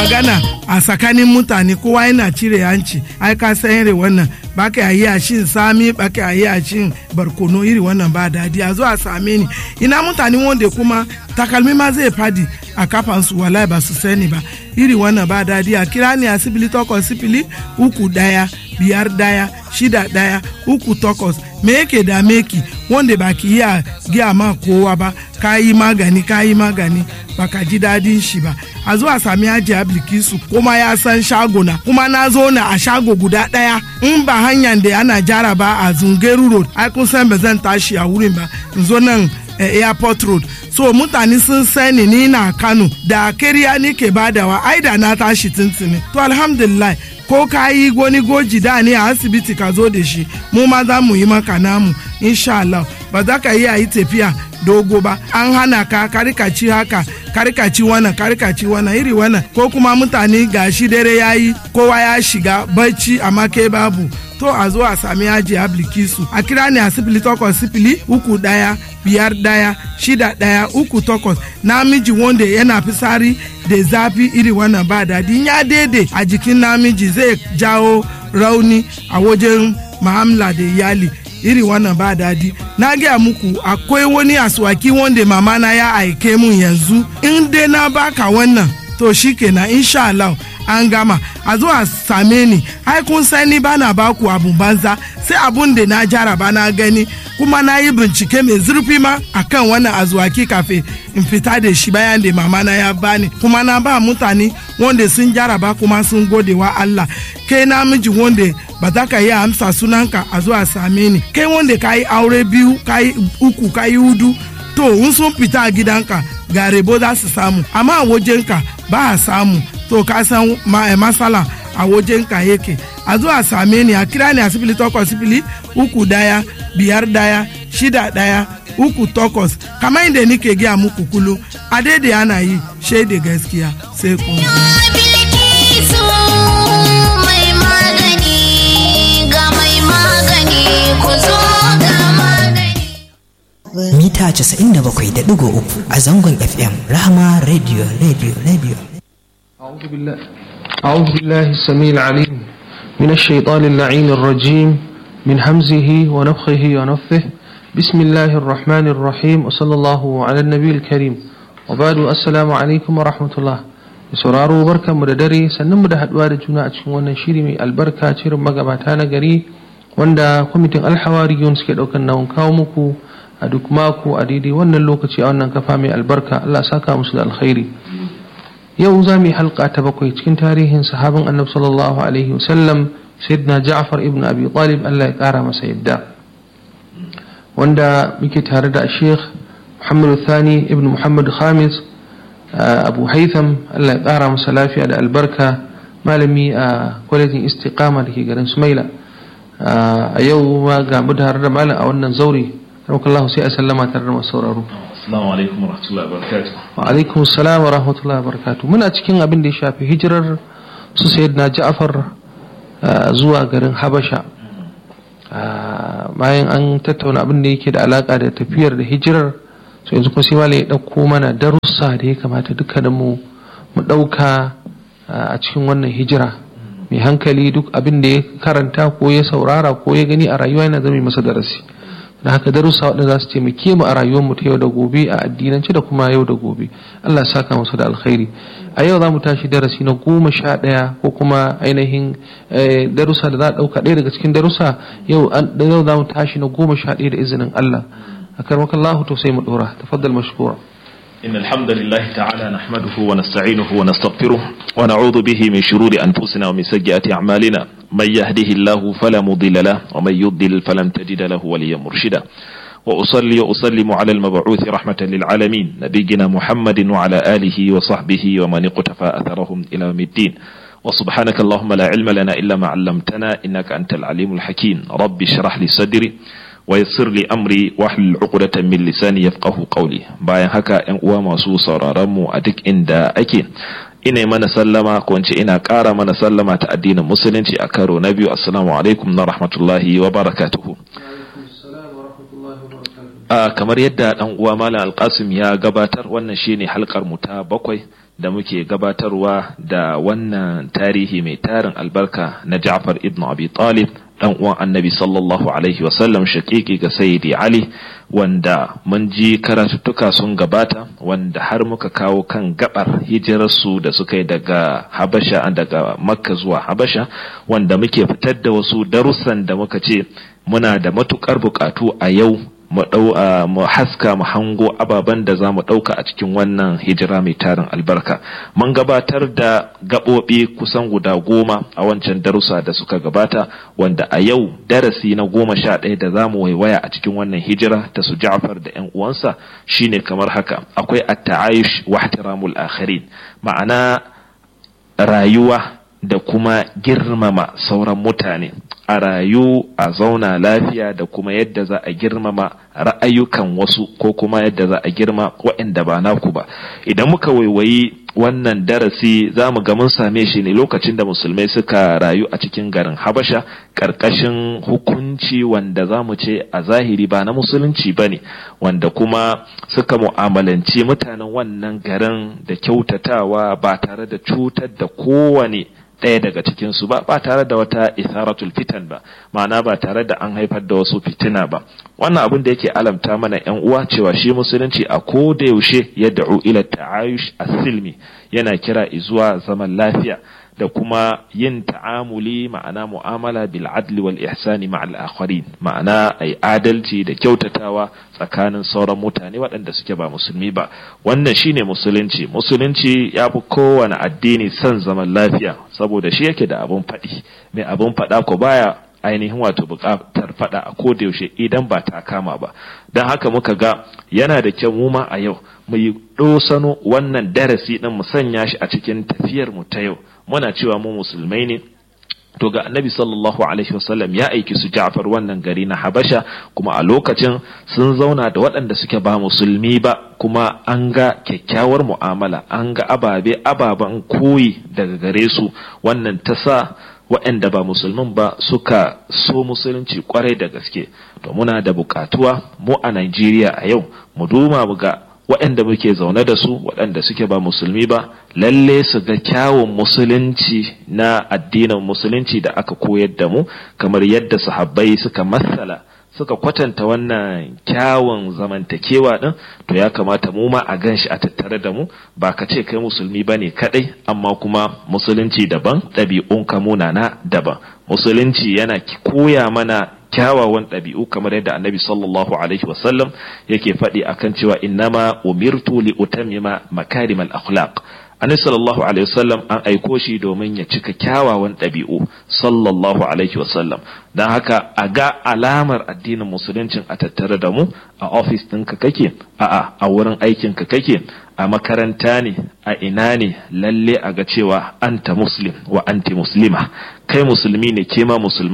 magana a tsakanin mutane kowa yana cire hanci ai ka san iri wannan ba ka yi a shin sami ba ka yi a shin barkono iri wannan ba dadi a zo a same ni ina mutane wanda kuma takalmi ma zai fadi a kafansu wallahi ba su sani ba iri wannan ba dadi a kira ni a sibili takwas sifili uku daya biyar daya shida daya uku takwas me yake da meki wanda ba ki iya giya ma kowa ba ka yi magani ka yi magani ba ka ji dadin shi ba a zuwa sami aji ablikisu kuma ya san shagona kuma na zo na a shago guda daya in ba hanyar da ana jara ba a zungeru road ai kun san ba zan tashi a wurin ba in zo nan airport road so mutane sun sani ni na kano da kariya ni ke badawa ai da na tashi tuntuni to alhamdulillah ko ka yi wani goji da ne a asibiti ka zo da shi mu ma za mu yi maka namu insha Allah ba za ka iya yi tafiya dogo ba an hana ka karikaci haka karikaci wannan karikaci wannan iri wannan ko kuma mutane gashi dare ya yi kowa ya shiga bacci amma ke babu to a zo a sami yaji ablikisu a kira ne a sifili takwas sifili uku daya biyar daya shida daya uku takwas namiji wanda yana fisari da zafi iri wannan ba daɗi ya daidai a jikin namiji zai jawo rauni a wajen ma'amala da iyali iri wannan ba dadi na gaya muku akwai wani aswaki wanda mama na ya aike mun yanzu in dai na baka wannan to shikenan insha Allah an gama a zo a same ni ai kun sani ba na baku abun banza sai abun da na jaraba na gani kuma na yi bincike mai zurfi ma akan wannan azuwaki kafin in fita da shi bayan da mama na ya bani kuma na ba mutane wanda sun jaraba kuma sun gode wa Allah kai namiji wanda ba za ka iya amsa sunanka a zuwa same ni kai wanda ka yi aure biyu ka yi uku ka yi hudu to in sun fita a gidanka ga rebo za su samu amma a wajenka ba a samu to ka san masala a wajenka yake a zuwa same ni a kira ni a sifili takwas sifili uku daya biyar daya shida daya uku takwas kamar inda nike gaya muku kulu a daidai ana yi shaida gaskiya sai kun mita 97.3 a zangon FM Rahama Radio Radio Radio. أعوذ بالله أعوذ بالله السميع العليم من الشيطان اللعين الرجيم من همزه ونفخه ونفثه بسم الله الرحمن الرحيم وصلى الله على النبي الكريم وبعد السلام عليكم ورحمة الله sauraro barkan mu da dare sannan mu da haduwa da juna a cikin wannan shiri mai albarka cirin magabata na gari wanda kwamitin alhawariyun suke daukan nawon kawo muku a duk mako a daidai wannan lokaci a wannan kafa mai albarka Allah saka musu da alkhairi yau za mu yi halka ta bakwai cikin tarihin sahabin annabi sallallahu alaihi wasallam sayyidina Ja'far ibn Abi Talib Allah ya kara masa yadda wanda muke tare da Sheikh Muhammad Thani ibn Muhammad Khamis Abu Haitham Allah ya kara masa lafiya da albarka malami a kwalejin istiqama da ke garin Sumaila a yau ma ga mu tare da malam a wannan zauri Allah sai a sallama tare da masu sauraro. Assalamu alaikum wa rahmatullahi wa barakatuh. Wa alaikum salam wa rahmatullahi wa barakatuh. Muna cikin abin da ya shafi hijirar su Sayyidina Ja'far zuwa garin Habasha. Bayan an tattauna abin da yake da alaka da tafiyar da hijirar so yanzu kuma sai malai ya ɗauko mana darussa da ya kamata dukkanin mu mu ɗauka a cikin wannan hijira. Mai hankali duk abin da ya karanta ko ya saurara ko ya gani a rayuwa yana zama masa darasi. da haka darussa waɗanda za su taimake mu a rayuwarmu ta yau da gobe a addinance da kuma yau da gobe Allah saka musu da alkhairi a yau za mu tashi darasi na goma sha ɗaya ko kuma ainihin darussa da za a ɗauka ɗaya daga cikin darussa yau za mu tashi na goma sha ɗaya da izinin Allah a karmakan Allah to sai mu ɗora tafaddal mashkura إن الحمد لله تعالى نحمده ونستعينه ونستغفره ونعوذ به من شرور أنفسنا ومن سيئات أعمالنا من يهده الله فلا مضل له ومن يضلل فلن تجد له وليا مرشدا وأصلي وأسلم على المبعوث رحمة للعالمين نبينا محمد وعلى آله وصحبه ومن اقتفى أثرهم إلى يوم الدين وسبحانك اللهم لا علم لنا إلا ما علمتنا إنك أنت العليم الحكيم رب اشرح لي صدري ويسر لي أمري واحلل عقدة من لساني يفقه قولي bayan haka ƴan uwa masu sauraron mu a duk inda ake ina mana sallama ko ina ƙara mana sallama ta addinin musulunci a karo na biyu assalamu alaikum na rahmatullahi wa barakatuhu a kamar yadda dan uwa malam alkasim ya gabatar wannan shine halkar mu ta bakwai da muke gabatarwa da wannan tarihi mai tarin albarka na Ja'far ibn Abi Talib dan uwan Annabi sallallahu alaihi wasallam shakiki ga Sayyidi Ali wanda mun ji karatuttuka sun gabata wanda har muka kawo kan gabar hijirarsu da suka yi daga Habasha daga Makka zuwa Habasha wanda muke fitar da wasu darussan da muka ce muna da matukar bukatu a yau mu haska mu hango ababen da za mu ɗauka a cikin wannan hijira mai tarin albarka mun gabatar da gaɓoɓi kusan guda goma a wancan darussa da suka gabata wanda a yau darasi na goma sha ɗaya da za mu waiwaya a cikin wannan hijira ta su ja'far da yan uwansa shine kamar haka akwai at-ta'ayush wa ihtiramul akharin ma'ana rayuwa da kuma girmama sauran mutane a rayu a zauna lafiya da kuma yadda za a girmama ra'ayukan wasu ko kuma yadda za a girma waɗanda ba naku ba idan muka waiwayi wannan darasi za mu ga mun same shi ne lokacin da musulmai suka rayu a cikin garin habasha ƙarƙashin hukunci wanda za mu ce a zahiri ba na musulunci ba ne wanda kuma suka mu'amalanci mutanen wannan garin da kyautatawa ba tare da cutar da kowane ɗaya daga cikinsu ba ba tare da wata isaratul fitan ba ma'ana ba tare da an haifar da wasu fitina ba wannan abin da yake alamta mana yan uwa cewa shi musulunci a ko da yaushe ya da'u ila ta'ayush as-silmi yana kira zuwa zaman lafiya da kuma yin ta'amuli ma'ana mu'amala bil adli wal ihsani ma'al akharin ma'ana ai adalci da kyautatawa tsakanin sauran mutane waɗanda suke ba musulmi ba wannan shine musulunci musulunci ya fi kowane addini son zaman lafiya saboda shi yake da abun faɗi mai abun faɗa ko baya ainihin wato buƙatar faɗa a koda yaushe idan ba ta kama ba don haka muka ga yana da kyau mu ma a yau mu yi ɗosano wannan darasi ɗin mu sanya shi a cikin tafiyar mu ta yau muna cewa mu musulmai ne to ga annabi sallallahu alaihi wasallam ya aiki su Ja'far wannan gari na Habasha kuma a lokacin sun zauna da waɗanda suke ba musulmi ba kuma an ga kyakkyawar mu'amala an ga ababe ababen koyi daga gare su wannan ta sa waɗanda ba musulmin ba suka so musulunci kwarai da gaske to muna da bukatuwa mu a Najeriya a yau mu duma mu ga waɗanda muke zaune da su waɗanda suke ba musulmi ba lalle su ga kyawun musulunci na addinin musulunci da aka koyar da mu kamar yadda sahabbai suka matsala suka kwatanta wannan kyawun zamantakewa din to ya kamata mu ma a gan shi a tattare da mu ba ka ce kai musulmi ba ne kadai amma kuma musulunci daban ɗabi'un kamuna na daban musulunci yana koya mana kyawawan ɗabi'u kamar yadda annabi sallallahu alaihi wasallam yake faɗi akan cewa innama umirtu li utammima makarimal akhlaq annabi sallallahu alaihi wasallam an aiko shi domin ya cika kyawawan ɗabi'u sallallahu alaihi wasallam don haka a ga alamar addinin musuluncin a tattare da mu a ofis ɗinka kake a'a a wurin aikinka kake a makaranta ne a ina ne lalle a ga cewa anta muslim wa anti muslima kai musulmi ne ke ma musulmi